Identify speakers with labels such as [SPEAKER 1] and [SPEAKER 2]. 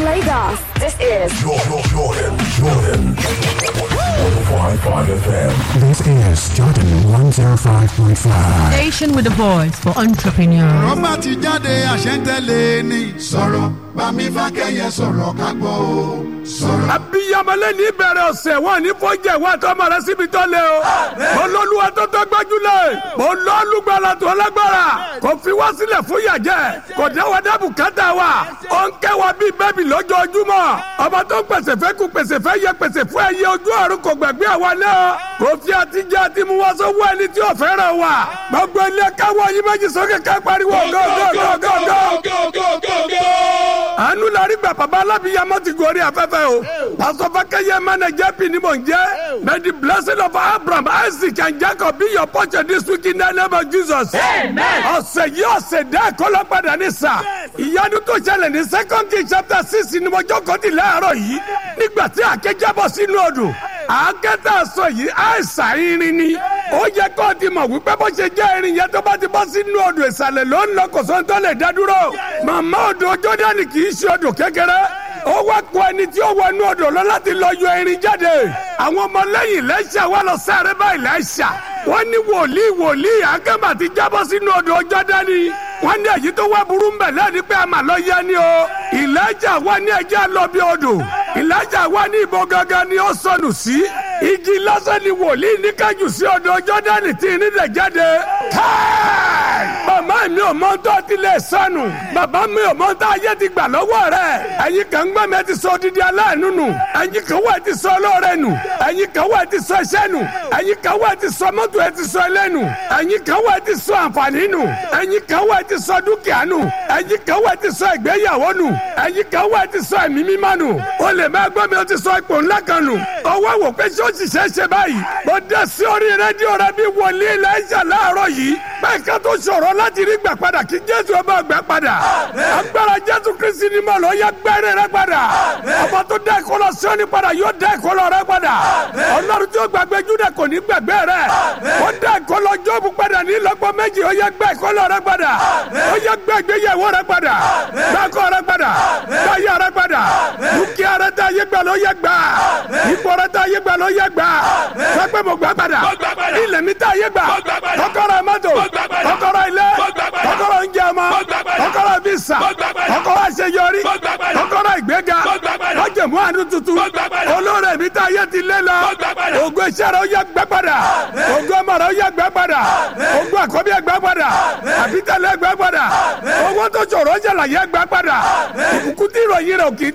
[SPEAKER 1] Lagos, this is
[SPEAKER 2] Jordan, Jordan, Jordan. 105.5 FM.
[SPEAKER 3] This is Jordan 105.5.
[SPEAKER 4] Station with a voice for entrepreneurs.
[SPEAKER 5] rọ́bà ti jáde àṣẹ́ntẹ́lẹ̀ ni. sọ̀rọ̀ bámi fákẹ́yẹ sọ̀rọ̀ ká gbọ́ o sọ̀rọ̀.
[SPEAKER 6] abiyamọlẹ ní ìbẹ̀rẹ̀ ọ̀sẹ̀ wọn ní fọ́jà ìwà tọmọ rẹ síbi tó lé o. mo lọ́lúwa tó tó gbájúlẹ̀ mo lọ́lùgbàlà tó lágbára kò fi wá sílẹ̀ fún yàjẹ́ kò dáwọ́ dábù kátà wa ó ń kẹ́ wa bíi bẹ́ẹ̀bì lójoojúmọ́ ọba tó ń pèsè fẹ́ kú pèsè fẹ́ yẹ pèsè fún ẹyẹ ojú ọ̀run kò gbàgbé àwa náà kò fi àtijọ́ àti mu wá sówó ẹni tí ò fẹ́ràn wa gbogbo ilé káwọ́ yìí méjì sókè ká pariwo gọ́gọ́gọ́gọ́gọ́ àánú la rí gbà bàbá alábìyamọ ti gorí afẹ́fẹ́ o pásọ fákẹ́yẹ mẹ́nẹ̀jẹ́ bí ni mò ń jẹ́ may the blessing of abraham isaac and jacob be your portion this week in the name of jesus. ọ̀sẹ̀ yìí ọ̀sẹ̀ dẹ́ kọ́lọ́ padà ní sà ìyanu tó ṣẹlẹ̀ ní second king chapter six ni mo jókòó ti láàárọ̀ yìí nígbà tí àkẹ́jábọ̀ sínú odò àákẹ́tà sọ yìí àìsàn irin ni ó yẹ kó o ti mọ̀ wípé bó ṣe jẹ́ irin yẹn tó bá ti bọ́ sínú odò ìsàlẹ̀ ló ń lọ kò sóhun tó lè dá dúró màmá odò jọ́dánì kì í ṣe odò kékeré ó wá kó ẹni tí ó wọnú odò lọ láti lọ yọ irin jáde àwọn ọmọlẹ́yìn lẹ́ṣà wà lọ sáré báyìí lẹ́ṣà wọ́n ní wòlíì wòlíì akẹ́mà ti jábọ́ sínú odò jọ́dánì wọ́n ní èyí tó wá burú mbẹ̀ lẹ́ni pé a mà lọ yẹ ni o ìlẹ́jà wà ní ẹjẹ́ lọ bí odò ìlẹ́jà wà ní ìbò gangan ni ó sọnù sí igi lásán ni wòlíì ní kájú sí odò jọ́dánì tí ní lè jáde káì màmá mi ò mọ tó ti lè sọnù bàbá mi ò mọ tó ayé ti gbà lọ́wọ́ rẹ̀ ẹ̀yin kan gbọ́ mi ẹ ti sọ odidi aláàánú nù ẹ̀yin kan wà ẹ ti sọ olóore nù ẹ̀yin kan wà ẹ ti sọ iṣẹ́ nù ẹ̀yin kan wà ẹ ti sọ mọ́tò ẹ ti sọ ilé nù ẹ̀yin kan wà ẹ ti sọ àǹfààní nù ẹ̀yin kan wà ẹ ti sọ dúkìá nù ẹ̀yin kan wà ẹ ti sọ ìgbéyàwó nù ẹ̀yin kan wà ẹ ti sọ ẹ̀mí mímọ́ nù o lè má gbọ́ mi o ti sọ ipò ńlá kan nù ọwọ́ wò pé ṣé ó sì ṣe é ṣe báyìí mo dé sí orí rédíò rẹ bí wòlíì lẹ́yìn láàárọ̀ yìí bẹ́ẹ̀ ká tó ṣòro láti rí gbà padà kí jésù ọba gbà padà agbára jésù kristi ni mo lọ yẹ gbẹ́rẹ́ rẹ padà ọba tó dá ìkọlọ sọ́ni padà yóò dá ìkọlọ rẹ padà ọlọ́run tí ó gbàgbé júdà kò ní gbàgbé rẹ ó dá ìkọlọ jọ́ọ̀bù padà ní lọ́gbọ́n méjì ó yẹ gbẹ́ ìkọlọ rẹ padà ó yẹ gbẹ́ ìgbéyàwó rẹ padà gbẹ́kọ̀ rẹ padà gbẹ́yà rẹ padà dúkìá rẹ tá yé gbà ló yẹ gbà ipò rẹ tá yé gbà ló yẹ gbà sọpẹ́ mo gbà padà ilẹ̀ mi tá yé gbà kọ́kọ́rọ́ mọ́tò kọ́kọ́rọ́ ilé kọ́kọ́rọ́ oúnjẹ ọmọ kọ́kọ́rọ́ visa kọ́kọ́rọ́ àṣeyọrí kọ́kọ́rọ́ ìgbéga lọ́jọ̀mú àánú tuntun olóore mi tá yé ti lé lọ ògo iṣẹ́ rẹ̀ ó yẹ gbẹ́ padà ògo ọmọ rẹ̀ ó yẹ gbẹ́ padà ògo àkọ́bí ẹ̀ gbẹ́ padà àbítẹ́lẹ̀ gbẹ́ padà owó tó ṣòro ṣàlàyé gbẹ́ padà ìbùkún tí ìròyìn rẹ̀ ò kì í